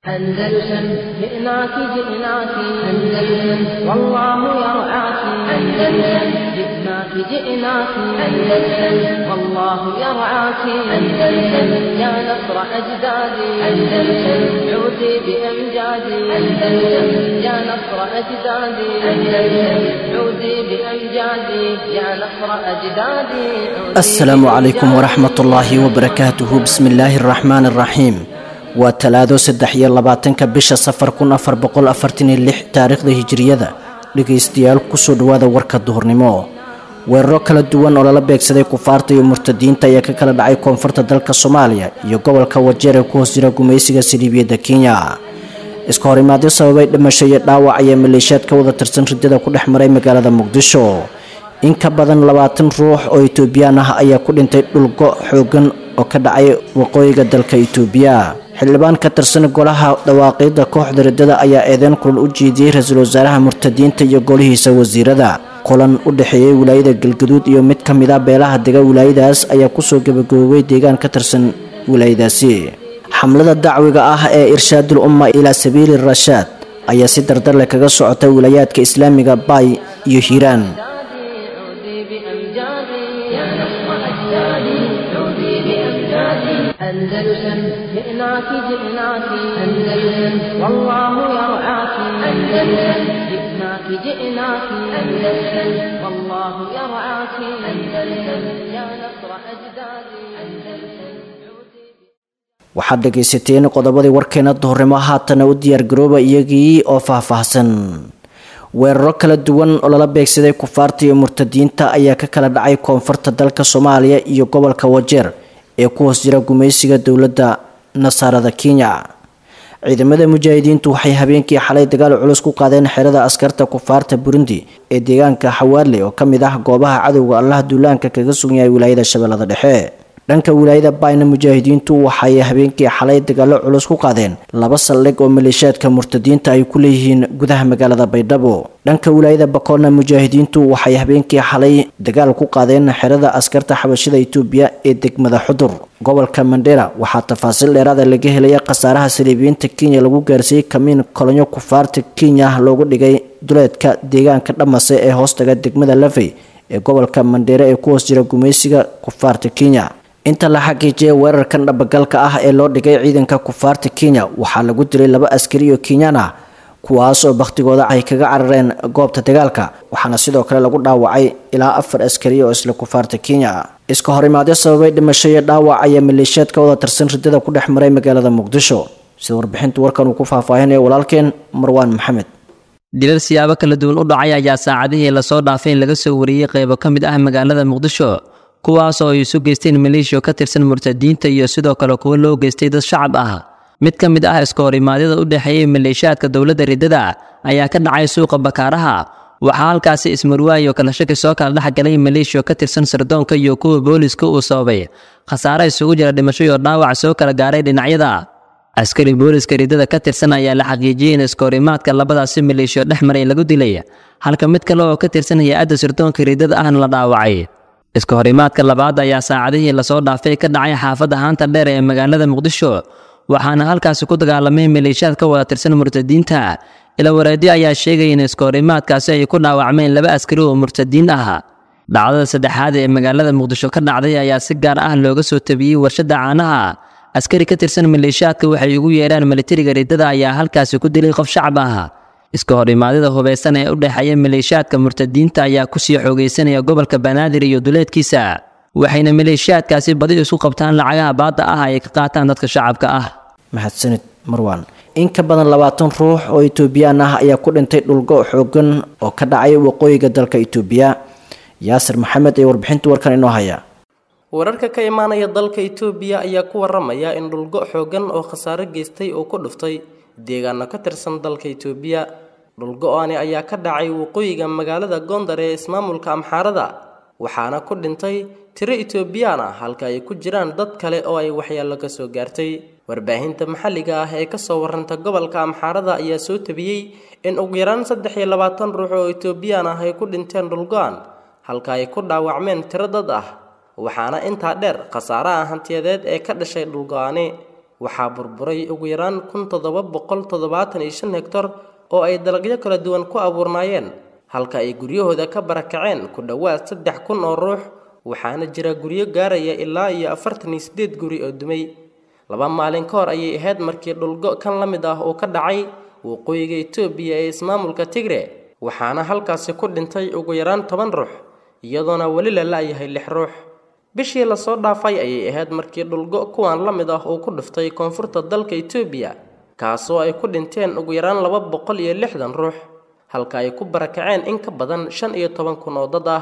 أندلسن جئناك جئناك أندلسن والله يرعاك أندلسن جئناك جئناك أندلسن والله يرعاك أندلسن يا نصر أجدادي أندلسن عودي بأمجادي أندلسن يا نصر أجدادي أندلسن عودي بأمجادي يا نصر أجدادي عودي asalaamu calaykum waraxmat ullaahi wabarakaatuhu bismi illaahi araxmaani araxiim waa talaado saddex iyo labaatanka bisha safar kun afar boqol afartan iyo lix taariikhda hijiriyada dhegaystayaal kusoo dhawaada warka duhurnimo weeraro kala duwan oo lala beegsaday kufaarta iyo murtadiinta ayaa ka kala dhacay koonfurta dalka soomaaliya iyo gobolka wajeer ee ku hoos jira gumaysiga saliibiyadda kenya iska horimaadyo sababay dhimasho iyo dhaawac ayaa maleeshiyaad ka wada tirsan ridada ku dhex maray magaalada muqdisho in ka badan labaatan ruux oo etoobiyaan ah ayaa ku dhintay dhulgo xoogan oo ka dhacay waqooyiga dalka itoobiya xildhibaan ka tirsan golaha dhawaaqida kooxda riddada ayaa eedeyn kulan u jeediyey ra-iisul wasaaraha murtadiinta iyo golihiisa wasiirada kulan u dhexeeyey wilaayada galgaduud iyo mid ka mid a beelaha dega wilaayadaas ayaa kusoo gabagaboobay deegaan ka tirsan wilaayadaasi xamlada dacwiga ah ee irshaadul umma ilaa sabiili rashaad ayaa si dardarleh kaga socota wilaayaadka islaamiga baay iyo hiiraan عودي بأمجادي يا نصر أجدادي عودي بأمجادي أندلسن جئناك جئناك أندلسن والله يرعاك أندلسن جئناك جئناك أندلسن والله يرعاك أندلسن يا نصر أجدادي أندلسن waxaad dhegaysateen qodobadii warkeena duhurnimo haatana u diyaargarooba iyagii oo faahfaahsan weeraro kala duwan oo lala beegsaday kufaarta iyo murtadiinta ayaa ka kala dhacay koonfurta dalka soomaaliya iyo gobolka wajeer ee ku hoos jira gumaysiga dowladda nasaarada kenya ciidamada mujaahidiintu waxay habeenkii xalay dagaal culus ku qaadeen xerada askarta kufaarta burundi ee deegaanka xawaadle oo ka mid ah goobaha cadowga allaha duulaanka kaga sugan yahay wilaayada shabeellada dhexe dhanka wilaayada bayna mujaahidiintu waxay habeenkii xalay dagaalo culus ku qaadeen laba saldhig oo maleeshiyaadka murtadiinta ay ku leeyihiin gudaha magaalada baydhabo dhanka wilaayada bakoonna mujaahidiintu waxay habeenkii xalay dagaal ku qaadeen xerada askarta xabashida itoobiya ee degmada xudur gobolka mandera waxaa tafaasiil dheeraada laga helaya khasaaraha saliibiyiinta kenya lagu gaarsiiyey kamiin kolonyo kufaarta kenya loogu dhigay duleedka deegaanka dhamase ee hoostaga degmada lafey ee gobolka mandheere ee ku hoos jira gumaysiga kufaarta kenya inta la xaqiijiyay weerarkan dhabagalka ah ee loo dhigay ciidanka kufaarta kenya waxaa lagu dilay laba askari oo kenyaan ah kuwaas oo bakhtigooda ay kaga carareen goobta dagaalka waxaana sidoo kale lagu dhaawacay ilaa afar askari oo isla kufaarta kenya iska horimaadyo sababay dhimasho iyo dhaawac ayaa maleeshiyaad ka wada tirsan ridada ku dhex maray magaalada muqdisho sida warbixinta warkan uu ku faahfaahinaya walaalkeen marwaan maxamed dilal siyaabo kala duwan u dhacay ayaa saacadihii lasoo dhaafay in laga soo wariyey qaybo ka mid ah magaalada muqdisho kuwaas oo ay isu geysteen maleeshiya ka tirsan murtadiinta iyo sidoo kale kuwo loo geystay dad shacab ah mid ka mid ah iska horimaadyada u dhexeeyey maleeshiyaadka dowladda riddada ayaa ka dhacay suuqa bakaaraha waxaa halkaasi ismarwaayo kala shaki soo kala dhex galay maleeshiya ka tirsan sirdoonka iyo kuwa booliska uu sababay khasaare isugu jira dhimasho iyo dhaawac soo kala gaaray dhinacyada askari booliska riddada ka tirsan ayaa la xaqiijiyey in iska horimaadka labadaasi maleeshiyo dhex maray lagu dilay halka mid kale oo ka tirsan hay-adda sirdoonka riddada ahna la dhaawacay iska horimaadka labaad ayaa saacadihii lasoo dhaafay ka dhacay xaafadda haanta dheer ee magaalada muqdisho waxaana halkaasi ku dagaalamay maleeshiyaad ka wada tirsan murtadiinta ila wareedyo ayaa sheegaya in iska horimaadkaasi ay ku dhaawacmeen laba askari oo murtadiin ah dhacdada saddexaad ee magaalada muqdisho ka dhacday ayaa si gaar ah looga soo tabiyey warshadda caanaha askari ka tirsan maleeshiyaadka waxay ugu yeedhaan militariga riddada ayaa halkaasi ku dilay qof shacab ah iska horimaadada hubeysan ee u dhexeeya maleeshiyaadka murtadiinta ayaa kusii xoogeysanaya gobolka banaadir iyo duleedkiisa waxayna maleeshiyaadkaasi badi isku qabtaan lacagaha baadda ah ay ka qaataan dadka shacabka ah mahadsanid marwaan in ka badan labaatan ruux oo etoobiyaan ah ayaa ku dhintay dhulgo xoogan oo ka dhacay waqooyiga dalka itoobiya yaasir maxamed ee warbixinta warkan inoo haya wararka ka imaanaya dalka itoobiya ayaa ku waramaya in dhulgo xoogan oo khasaare geystay oo ku dhuftay deegaano ka tirsan dalka itoobiya dhulgo-ani ayaa ka dhacay waqooyiga magaalada gondar ee ismaamulka amxaarada waxaana ku dhintay tiro itoobiyaan ah halka ay ku jiraan dad kale oo ay waxyeello ka soo gaartay warbaahinta maxalliga ah ee kasoo warranta gobolka amxaarada ayaa soo tabiyey in ugu yaraan saddex iyo labaatan ruux oo itoobiyaan ah ay ku dhinteen dhulgo-an halka ay ku dhaawacmeen tiro dad ah waxaana intaa dheer khasaaraha hantiyadeed ee ka dhashay dhulgo-ani waxaa burburay ugu yaraan kun toddoba boqol toddobaatan iyo shan hektar oo ay dalagyo kala duwan ku abuurnaayeen halka ay guryahooda ka barakaceen ku dhowaad saddex kun oo ruux waxaana jira guryo gaaraya ilaa iyo afartan iyo siddeed guri oo dumay laba maalin ka hor ayay ahayd markii dhulgo kan la mid ah uu ka dhacay waqooyiga etoobiya ee ismaamulka tigre waxaana halkaasi ku dhintay ugu yaraan toban ruux iyadoona weli la la-yahay lix ruux bishii lasoo dhaafay ayay ahayd markii dhulgo kuwan la mid ah uu ku dhiftay koonfurta dalka etoobiya kaasoo ay ku dhinteen ugu yaraan laba boqol iyo lixdan ruux halka ay ku barakaceen in ka badan shan iyo toban kun oo dad ah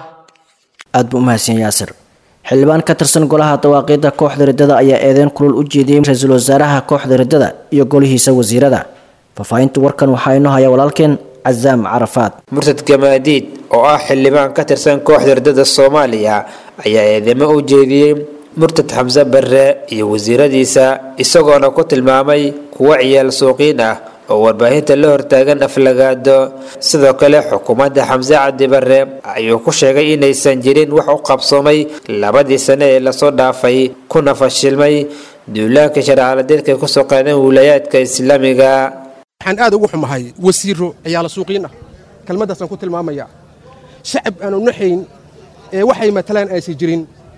aad buu umahadsan yaasir xildhibaan ka tirsan golaha dawaaqiidda kooxda riddada ayaa eedeyn kulul u jeediyey ra-iisul wasaaraha kooxda riddada iyo golihiisa wasiirada faahfaahinta warkan waxaa inoo haya walaalkeen casaam carafaad murtad gamaadiid oo ah xildhibaan ka tirsan kooxda riddada soomaaliya ayaa eedeymo u jeediyey murtad xamse barre iyo wasiiradiisa isagoona ku tilmaamay kuwo ciyaal suuqiin ah oo warbaahinta la hortaagan aflagaado sidoo kale xukuumadda xamse cabdi barre ayuu ku sheegay inaysan jirin wax u qabsoomay labadii sane ee lasoo dhaafay kuna fashilmay duulaanka sharcaladeedka kusoo qaadeen wilayaadka islaamiga waxaan aad ugu xumahay wasiiro ciyaala suuqiin ah kelmaddaasaan ku tilmaamayaa shacab aanu naxayn ee waxay matalaan aysan jirin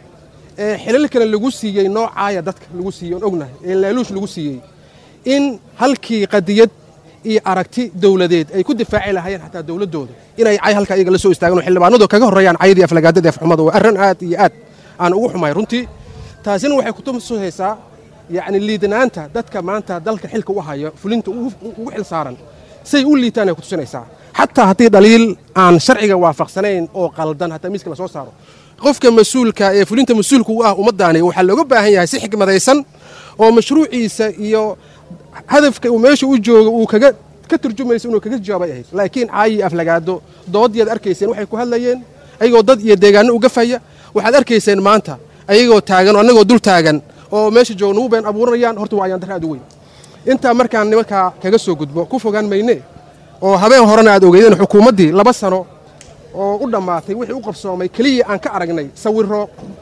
ee xilal kale lagu siiyey noocaaya dadka lagu siiyey oon ognahay ee laaluush lagu siiyey in halkii qadiyad iyo aragti dowladeed ay ku difaaci lahaayeen xataa dowladdooda inay cay halkaa iyaga la soo istaagaan oo xildhibaanadu kaga horreeyaan cayadii aflagaadada afxumada waa arrin aad iyo aad aan ugu xumahay runtii taasina waxay kutusaysaa yacni liidanaanta dadka maanta dalka xilka u haya fulinta ugu xil saaran say u liitaan ay kutusinaysaa xataa haddii dhaliil aan sharciga waafaqsanayn oo qaldan hataa miiska la soo saaro qofka mas-uulka ee fulinta mas-uulka u ah ummaddaani waxaa looga baahan yahay si xikmadaysan oo mashruuciisa iyo hadafka uu meesha u joogo uu kaga ka turjumayso inuu kaga jawaabay ahayd laakiin caayi aflagaado doodiyaad arkayseen waxay ku hadlayeen ayagoo dad iyo deegaano uga faya waxaad arkayseen maanta ayagoo taagan oo annagoo dul taagan oo meesha jooga nagu been abuuranayaan horta waa ayaan darra aad u weyn intaa markaan nimankaa kaga soo gudbo ku fogaan mayne oo habeen horena aad ogeydeen xukuumaddii laba sano oo u dhammaatay wixii u qabsoomay keliya aan ka aragnay sawirro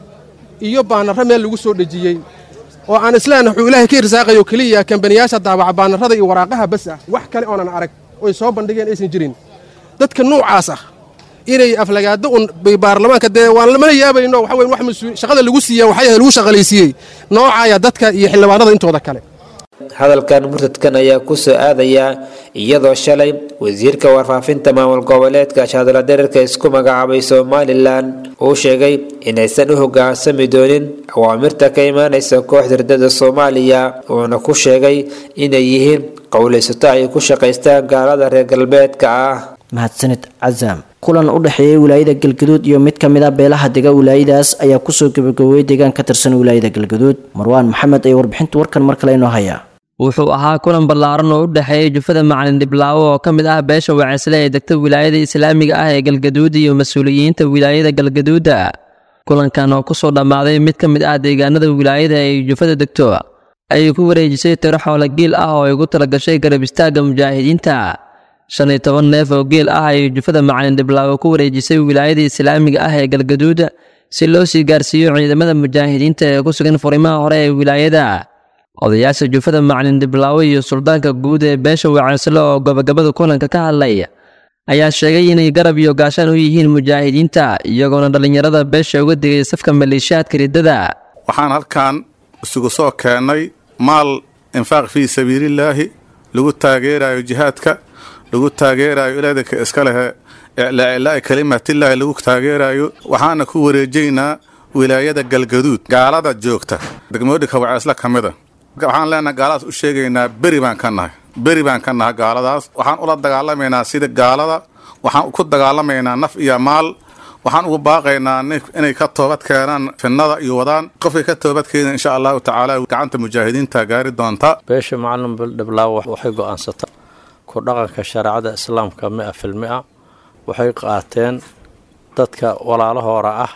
iyo baanarro meel lagu soo dhejiyey oo aan islaan wuxuu ilaahay ka irsaaqayo keliya kambaniyaasha daabaca baanarrada iyo waraaqaha bas ah wax kale oonan arag oy soo bandhigeen aysan jirin dadka nuucaas ah inay aflagaado un baarlamaanka dee waan lamana yaabayno waxa weyn wax mas-uul shaqada lagu siiya waxay ahayd lagu shaqalaysiiyey noocaaya dadka iyo xildhibaanada intooda kale hadalkan murtadkan ayaa ku soo aadaya iyadoo shalay wasiirka warfaafinta maamul goboleedka shaadala dherarka isku magacaabay somalilan uu sheegay inaysan u hogaansami doonin awaamirta ka imaanaysa kooxda riddada soomaaliya uuna ku sheegay inay yihiin qowlaysato ay ku shaqaystaan gaalada reer galbeedka ah mahadsanid casaam kulan u dhexeeyey wilaayada galgaduud iyo mid ka mid a beelaha dega wilaayadaas ayaa kusoo gabagaboobay deegaan ka tirsan wilaayada galgaduud marwaan maxamed ayaa warbixinta warkan mar kale inoo haya wuxuu ahaa kulan ballaaran oo u dhexeeyey jufada macalin dhiblaawo oo ka mid ah beesha waceysle ee degta wilaayada islaamiga ah ee galgaduud iyo mas-uuliyiinta wilaayada galgaduuda kulankan oo kusoo dhammaaday mid ka mid ah deegaanada wilaayada ay jufada degto ayay ku wareejisay tiro xoolo giil ah oo ay ugu talagashay garab istaagga mujaahidiinta shan iyo toban neef oo geel ah ayay jufada macalin dhiblaawo ku wareejisay wilaayada islaamiga ah ee galgaduud si loo sii gaarsiiyo ciidamada mujaahidiinta ee ku sugan furimaha hore ee wilaayada odayaasha jufada macalin dhiblaawo iyo suldaanka guud ee beesha waceysle oo gabagabada kulanka ka hadlay ayaa sheegay inay garab iyo gaashaan u yihiin mujaahidiinta iyagoona dhallinyarada beesha uga digay safka maleeshiyaadka riddada waxaan halkan isugu soo keennay maal infaaq fii sabiilillaahi lagu taageerayo jihaadka lagu taageerayo ilaadinka iska lehe iclaa kalimatillaahi lagu taageerayo waxaana ku wareejaynaa wilaayada galgaduud gaalada joogta degmooyinka waceysle ka mida waxaan leenahay gaaladaas u sheegaynaa beri baan ka nahay beri baan ka nahay gaaladaas waxaan ula dagaalamaynaa sida gaalada waxaan ku dagaalamaynaa naf iyo maal waxaan ugu baaqaynaa inay ka toobad keenaan finnada iyo wadaan qofkay ka toobad keenan insha allahu tacaala gacanta mujaahidiinta gaari doonta beesha macalin bildhiblaawo waxay go'aansata ku dhaqanka shareecada islaamka mia fil mia waxay qaateen dadka walaalahoora ah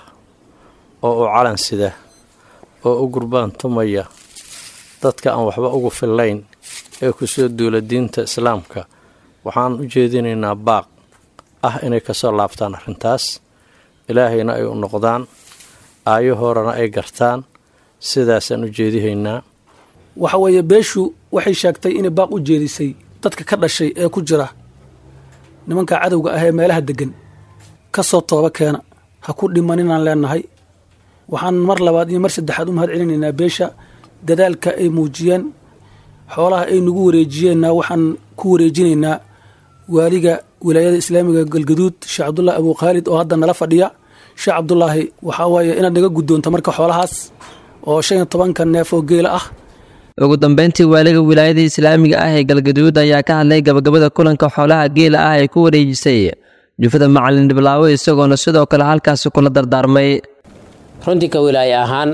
oo u calan sida oo u gurbaan tumaya dadka aan waxba ugu fillayn ee ku soo duula diinta islaamka waxaan u jeedinaynaa baaq ah inay kasoo laabtaan arrintaas ilaahayna ay u noqdaan aayahoorana ay gartaan sidaasaan u jeedihaynaa waxa weeye beeshu waxay sheegtay inay baaq u jeedisay dadka ka dhashay ee ku jira nimanka cadowga ah ee meelaha degan ka soo tooba keena ha ku dhimaninaan leenahay waxaan mar labaad iyo mar saddexaad u mahad celinaynaa beesha dadaalka ay muujiyeen xoolaha ay nagu wareejiyeenna waxaan ku wareejinaynaa waaliga wilaayada islaamiga galgaduud sheekh cabdulaahi abu khaalid oo hadda nala fadhiya sheekh cabdulaahi waxaa waaye inaad naga guddoonto marka xoolahaas oo shan iyo tobanka neef oo geela ah ugu dambeyntii waaliga wilaayada islaamiga ah ee galgaduud ayaa ka hadlay gabagabada kulanka xoolaha geela ah ee ku wareejisay jufada macalin dhiblaawe isagoona sidoo kale halkaasi kula dardaarmay runtii ka wilaaye ahaan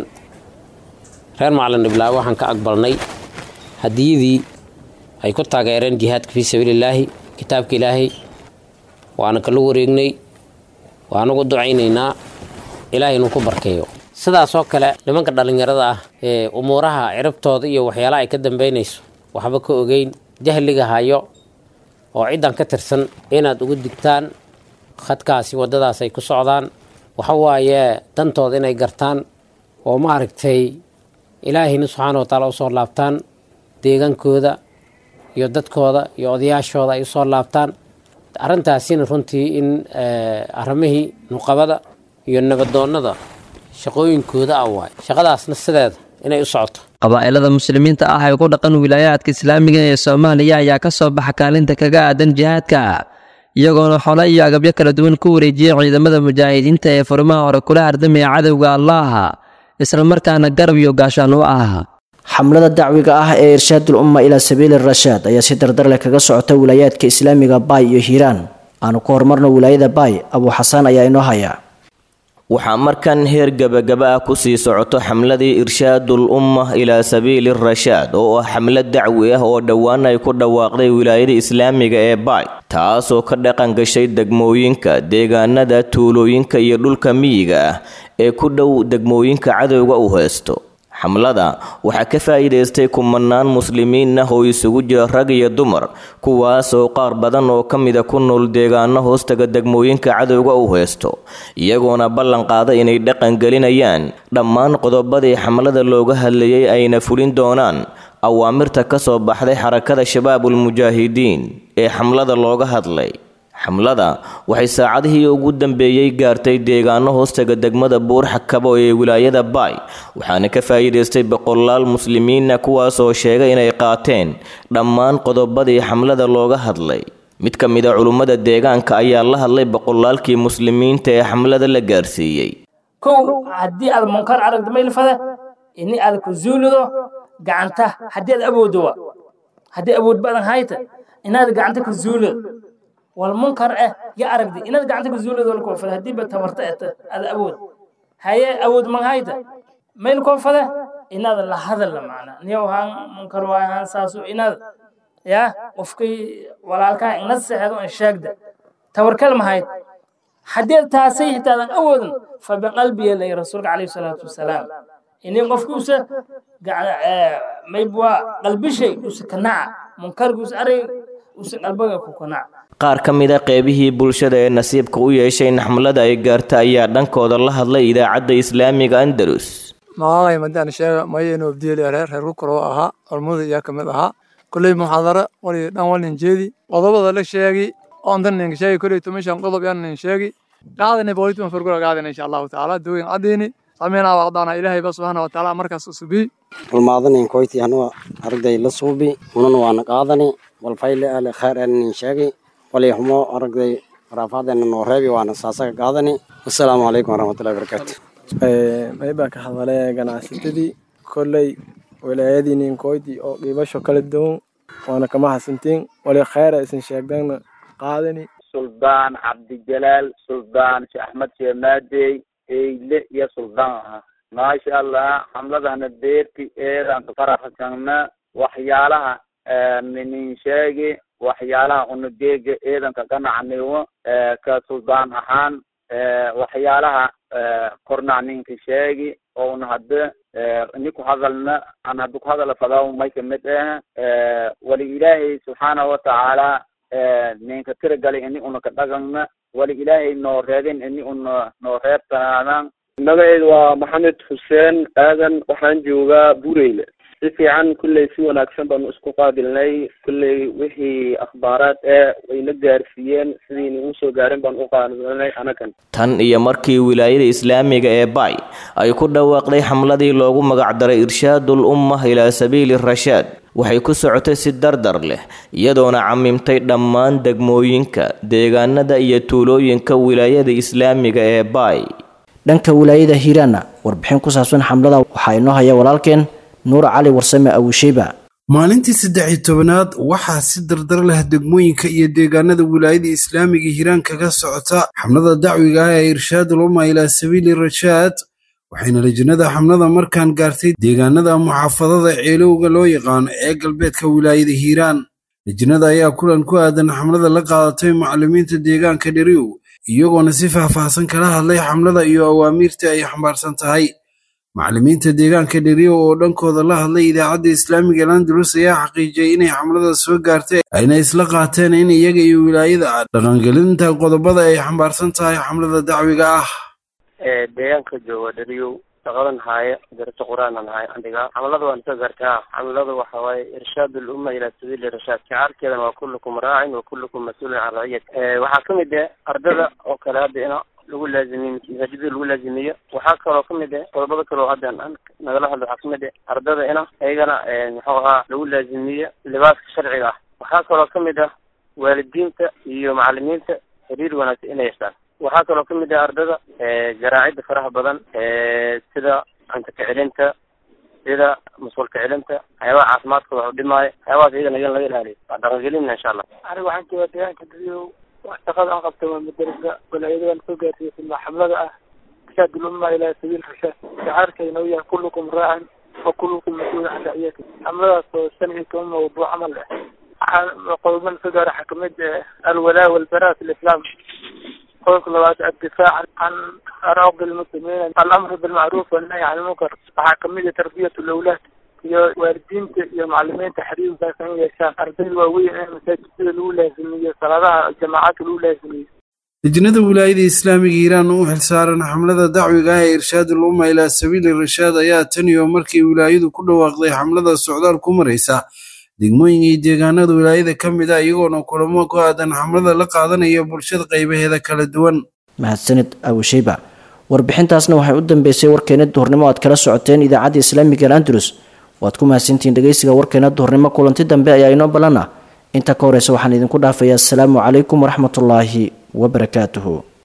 reer macalin dhiblaawe waxaan ka aqbalnay hadiyadii ay ku taageereen jihaadka fii sabiilillaahi kitaabka ilaahay waana kala wareegnay waanugu ducaynaynaa ilaahay inuu ku barkeeyo sidaasoo kale nimanka dhallinyarada ah ee umuuraha ciribtooda iyo waxyaalaha ay ka dambaynayso waxba ka ogeyn jahliga hayo oo ciddan ka tirsan inaad ugu digtaan khadkaasi waddadaas ay ku socdaan waxa waaye dantooda inay gartaan oo maaragtay ilaahayna subxaana wa taala usoo laabtaan deegaankooda iyo dadkooda iyo odayaashooda ay usoo laabtaan arrintaasina runtii in arrimihii nuqabada iyo nabadoonnada shaqooyinkooda ah waay shaqadaasna sideeda inay u socoto qabaa'ilada muslimiinta ah ee ku dhaqan wilaayaadka islaamiga ee soomaaliya ayaa ka soo baxa kaalinta kaga aadan jihaadka iyagoona xole iyo agabyo kala duwan ku wareejiyey ciidamada mujaahidiinta ee furimaha hore kula hardamaya cadowga allaah islamarkaana garab iyo gaashaan u ah xamlada dacwiga ah ee irshaadul umma ilaa sabiili rashaad ayaa si dardar leh kaga socota wilaayaadka islaamiga baay iyo hiiraan aanu ku horumarno wilaayada baay abuu xasaan ayaa inoo haya waxaa markan heer gebagaba ah kusii socoto xamladii irshaadul umma ilaa sabiili rashaad oo ah xamlad dacwi ah oo dhowaan ay ku dhawaaqday wilaayada islaamiga ee baay taasoo ka dhaqan gashay degmooyinka deegaanada tuulooyinka iyo dhulka miyiga ah ee ku dhow degmooyinka cadowga u heysto xamlada waxaa ka faa'iidaystay kumanaan muslimiin ah oo isugu jira rag iyo dumar kuwaasoo qaar badan oo ka mida ku nool deegaano hoostaga degmooyinka cadowga u heysto iyagoona ballan qaada inay dhaqan gelinayaan dhammaan qodobadii xamlada looga hadlayay ayna fulin doonaan awaamirta ka soo baxday xarakada shabaabul mujaahidiin ee xamlada looga hadlay xamlada waxay saacadihii ugu dambeeyey gaartay deegaano hoostaga degmada buurxakabo ee wilaayada baay waxaana ka faa'iidaystay boqolaal muslimiina kuwaasoo sheegay inay qaateen dhammaan qodobadii xamlada looga hadlay mid ka mid a culummada deegaanka ayaa la hadlay boqolaalkii muslimiinta ee xamlada la gaarsiiyey kow haddii aad munkar aragto maylfada ini aad ku zuulido gacanta haddii aad awooddo wa haddii awood badan hayta inaad gacanta ku zuulido والمنكر اه يا أرقدي إن هذا قاعد تقول ذول كوفة هدي بتمرت هذا أود هاي أود من هايدا ما الكوفة إن هذا لا هذا اللي معنا نيو هان منكر واي هان ساسو إن هذا يا وفكي ولا الكا إن السه هذا الشاق ده توركل ما هاي حديث تاسيه هذا أود فبقلبي اللي رسولك عليه الصلاة والسلام إني قفكوس قاعد ما يبوا قلبي شيء وسكناع منكر قوس أري وسقلبك كوكناع qaar ka mid a qeybihii bulshada ee nasiibka u yeeshay in xamlada ay gaarta ayaa dhankooda la hadlay idaacadda islaamiga andalus magacay madaan sheega mayeno abdiili reer reer kukuroo ahaa ormada iyaa ka mid ahaa kolley muxaadara wali dhan walin jeedi qodobada la sheegi oontan nin sheegi kolley tumishan qodob yan nin sheegi qaadani boolituma fargura qaadani insha allahu tacaala dooyin caddeeni sameynaa waqdaana ilaahay ba subxaana wa tacaala markaas usubii ulmaadanin koyti anuga aragday la suubi unan waana qaadani walfayle ale khayr anin sheegi walyahumo aragday raafaadena noo reebi waana saasaga qaadani wasalaamu calaykum waraxmatullahi wabarakaatu maybaa ka hadale ganacsatadii kolley wilaayadii ninkoyti oo qiibasho kala duwan waana kama hasantiin wali khayra isin sheegdana qaadani suldaan cabdijalaal suldaan sheekh axmed sheemaadey eyle iyo suldaan aha maasha allah xamladana beerti eedan ka faraxsana waxyaalaha minin sheegi waxyaalaha unageega eedanka ganacnigo ka suldaan ahaan waxyaalaha kornacninka sheegi ouna hadda ini ku hadalna an hadda ku hadala fadaw may kamid ah wali ilaahay subxaanahu watacaala ninka tiragalay ini una ka dhagana wali ilaahay noo reebin ini una noo reebtanaadan magaceedu waa maxamed xuseen aadan waxaan joogaa bureyle si fiican kulley si wanaagsan baanu isku qaabilnay kulley wixii akhbaaraad ee wayna gaarsiiyeen sidiina ugu soo gaarin baan u qaabilnay anagan tan iyo markii wilaayada islaamiga ee bay ay ku dhawaaqday xamladii loogu magacdaray irshaadul ummah ilaa sabiili rashaad waxay ku socotay si dardar leh iyadoona camimtay dhammaan degmooyinka deegaanada iyo tuulooyinka wilaayada islaamiga ee bay dhanka wilaayada hiiraanna warbixin ku saabsan xamlada waxaa inoo haya walaalkeen nuur cali warsame awisheyba maalintii saddex-iyo tobanaad waxaa si dardar leh degmooyinka iyo deegaanada wilaayada islaamiga hiiraan kaga socota xamlada dacwiga ah ee irshaadul umma ilaa sabiili rashaad waxayna lajinada xamlada markaan gaartay deegaanada muxaafadada ceelowga loo yaqaano ee galbeedka wilaayada hiiraan lajinada ayaa kulan ku aadan xamlada la qaadatay macallimiinta deegaanka dheriw iyagoona si faahfaahsan kala hadlay xamlada iyo awaamiirta ay xambaarsan tahay macallimiinta deegaanka dheriyo oo dhankooda la hadlay idaacadda islaamiga landalus ayaa xaqiijiyey inay xamlada soo gaartay ayna isla qaateen in iyaga iyo wilaayada ah dhaqangelinta qodobada ay xambaarsan tahay xamlada dacwiga ah deegaanka jooga dheriyow shaqadan haaye daraso qur-aanan haaye andhiga xamlada waan soo gaartaa xamlada waxa waaye irshaad ulumma ilaa sabiili rashaad shicaarkeedana waa kullukum raacin wa kullukum mas-uulin can raciyat waxaa kamid ah ardada oo kale hadda ina lagu laazimiyo masaajidada lagu laazimiyo waxaa kaloo kamid ah qodobada kaleo hadda nagala hadlo waxaa kamid ah ardada ina iyagana muxuu ahaa lagu laazimiyo libaaska sharciga ah waxaa kaloo kamid ah waalidiinta iyo macalimiinta xiriir wanaagsan inay yeeshaan waxaa kaloo kamid ah ardada garaacida faraha badan sida cunto kacelinta sida mas-uul kacelinta waxyaabaha caafimaadkooda wax u dhimaayo waxyaabahaas iyagana in laga ilaaliyo waa dhaqangelinna insha allah aniga waxaan joogaa deegaanka dariyo shaqada aan qabta waa madarasa walaayadadan soo gaarsiisay xamlada ah irshaad ulumma ilaa sabiil rashaad shacaarkayna uu yahay kullukum raacan wa kullukum mas-uul can raciyati xamladaas oo shan iyo toban mawduuc camal ah waxaa qodoban soo gaara waxaa kamid alwalaa walbaraa fi lislaam qodobka labaad addifaac can araaqi lmuslimiin alamru bilmacruuf wannahy can ilmunkar waxaa kamid ah tarbiyat lawlaad iyo waalidiinta iyo macalimiinta xiriir wanaagsan in yeeshaan ardayda waaweyn in masaajidada lagu laazimiyo salaadaha jamaacadka lagu laazimiyo lajnada wilaayada islaamiga hiiraan u xilsaaran xamlada dacwiga ah ee irshaadul umma ilaa sabiili rashaad ayaa tan iyo markii wilaayadu ku dhawaaqday xamlada socdaal ku maraysa degmooyinka iyo deegaanada wilaayada ka mid ah iyagoona kulamo ku aadan xamlada la qaadanaya bulshada qaybaheeda kala duwan mahadsanid awisheyba warbixintaasna waxay u dambeysay warkeena duhurnimo aad kala socoteen idaacadda islaamiga andalus waad ku mahadsantihiin dhegeysiga warkeena duhurnimo kulanti dambe ayaa inoo ballan ah inta ka horeysa waxaan idinku dhaafayaa asalaamu calaykum waraxmatullaahi wabarakaatuhu